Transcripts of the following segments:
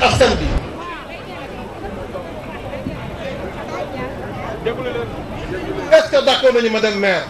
askan bi est-ce que d'accord nañu ma dem maire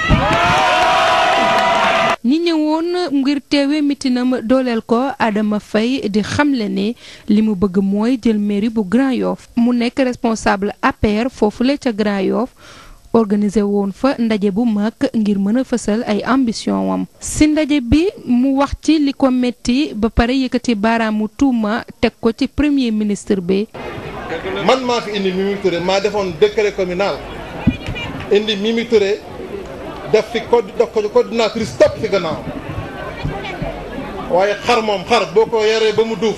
ñi ñëwoon ngir teewe mitinam dooleel ko Adama Faye di xamle ne li mu bëgg mooy jël mairie bu Grand Yoff mu nekk responsable APR foofule ca Grand Yoff organisé woon fa ndaje bu mag ngir mën a fësal ay ambition wam si ndaje bi mu wax ci li ko metti ba pare yëkkati baaraamu tuuma teg ko ci premier ministre bi man maa fi indi Mimi Touré maa defoon décret communal indi Mimi Touré def fi co def ko coordinatrice topp fi gannaaw waaye xar moom xar boo ko yaree ba mu duuf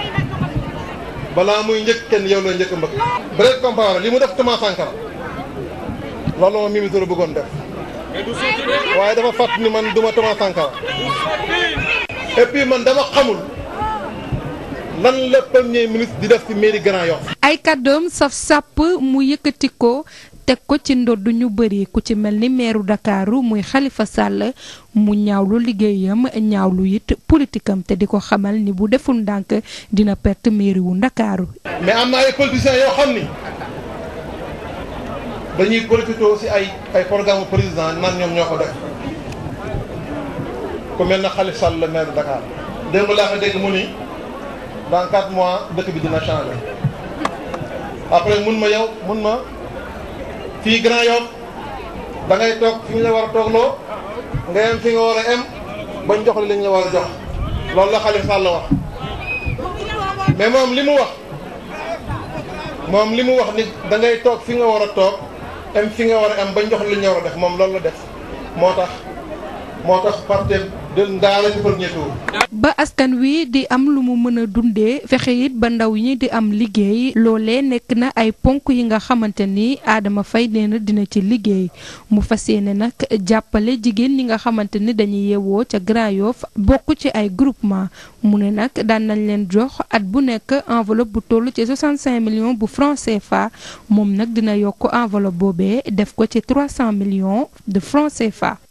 balaa muy njëkk kenn yow la njëkk mbëkk break comparé li mu def Thomas Sankara loolu moom Mimi Touré bëggoon def waaye dafa fàtt ni man duma Thomas Sankara et puis man dama xamul lan la premier ministre di def ci mairie Grand Yoff ay kàddoom saf sàpp mu yëkkati ko teg ko ci ndodd ñu bëri ku ci mel ni meeru Ndakaaru muy Xalifa Sàll mu ñaawlu liggéeyam ñaawlu it politikam te di ko xamal ni bu deful ndànk dina perte mairie wu Ndakaaru mais am na ay politiciens yoo xam ni dañuy profité ci ay ay programme président nan ñoom ñoo ko def ku mel na Khalifa Sall le maire de Dakar démb laa ko dégg mu ni dans quatre mois dëkk bi dina changer après mun ma yow mun ma fii Grand Yoff da ngay toog fi ñu la war a toogloo nga yem fi nga war a em bañ jox li lañ la war a jox loolu la Khalifa Sall wax mais moom li mu wax moom li mu wax ni da ngay toog fi nga war a toog em fi nga war a em bañ jox li ñu war a def moom loolu la def moo tax moo tax parti de ndaala ci premier tour ba askan wi di am lu mu mën a dundee fexe it ba ndaw ñi di am liggéey loolee nekk na ay ponk yi nga xamante ni Adama Faye nee na dina ci liggéey mu fas yéene nag jàppale jigéen ñi nga xamante ni dañuy yeewoo ca Grand Yoff bokk ci ay groupement mu ne nag daan nañ leen jox at bu nekk enveloppe bu toll ci 65 millions bu francs CFA moom nag dina yokk enveloppe boobee def ko ci 300 millions de francs CFA.